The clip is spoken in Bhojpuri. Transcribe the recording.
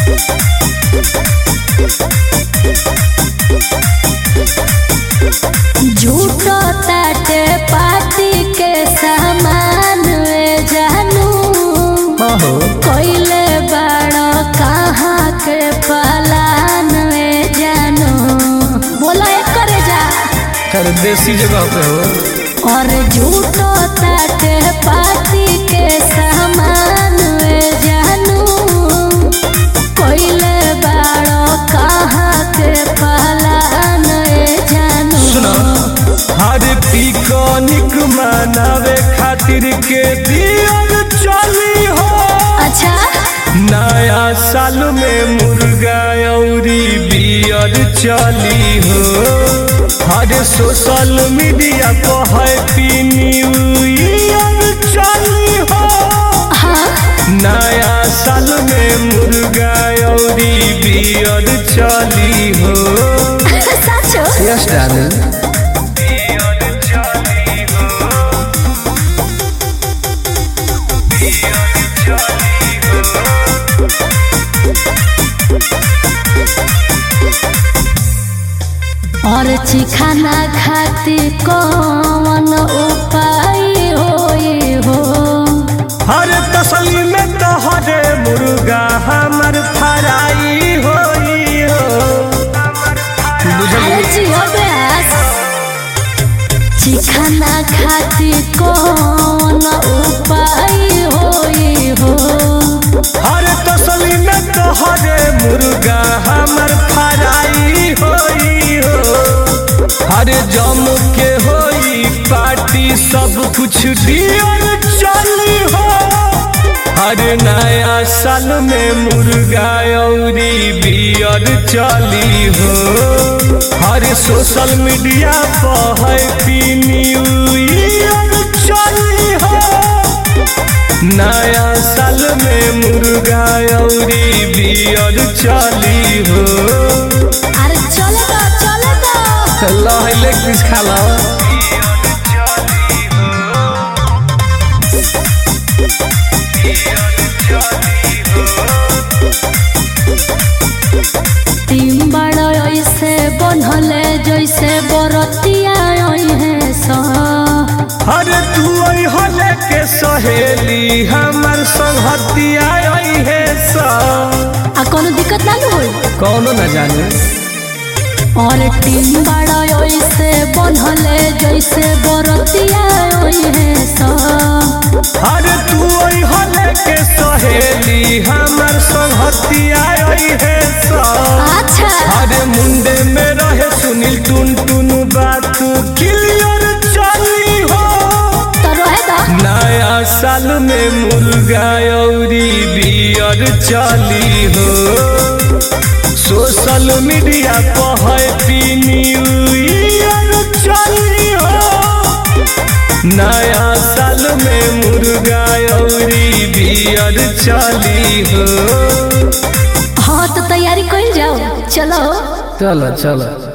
झूठो ताटे पार्टी के सामान में जानू हो कोइले बड़ो कहाँ के पलान में जानू बोला एक करे जा कर देसी जगह पे हो और झूठो ताटे पार्टी के सामान में जानू कोइले बड़ो कहाँ के पलान में जानू सुना हर पिकनिक मनावे खातिर के दियर चली हो अच्छा नया साल में मुर्गा औरी बियर चली हो हर सोशल मीडिया पर हैप्पी न्यू ईयर चली हो हाँ नया साल में मुर्गा औरी बियर चली हो सचो यस डार्लिंग और चिखाना खाती कौन उपाय होई हो हर तसली में तो हरे मुर्गा हमर फराई होई हो अरे जियो ब्यास चिखाना खाती कौन उपाय होई हो हर तसली में तो हरे मुर्गा हमर फराई होई हो हर जम के होई पार्टी सब कुछ दियर चली हो हर नया साल में मुर्गा औरी बियर चली हो हर सोशल मीडिया पर हैप्पी न्यू ईयर चली हो नया साल में मुर्गा औरी बियर चली हो अरे चले तो चले तो लहले किस खाला तीन बड़ ऐसे बनले जैसे बरतिया है सा अरे तू हले के सहेली हमर संगतिया है सा आ कोनो दिक्कत ना न होई कौनो न जाने और टीम बड़ा ऐसे बनले जैसे बरतिया है सा अरे तू हले के सहेली हमर संगतिया है सा अच्छा अरे मुंडे में रहे सुनील टुन टुन बात क्लियर चली हो तो रहे दा नया साल में मुर्गा औरी बियर चली हो सोशल मीडिया पर हैप्पी न्यू ईयर चली हो नया साल में मुर्गा औरी बियर चली हो हाँ तो तैयारी कर जाओ चलो चलो चलो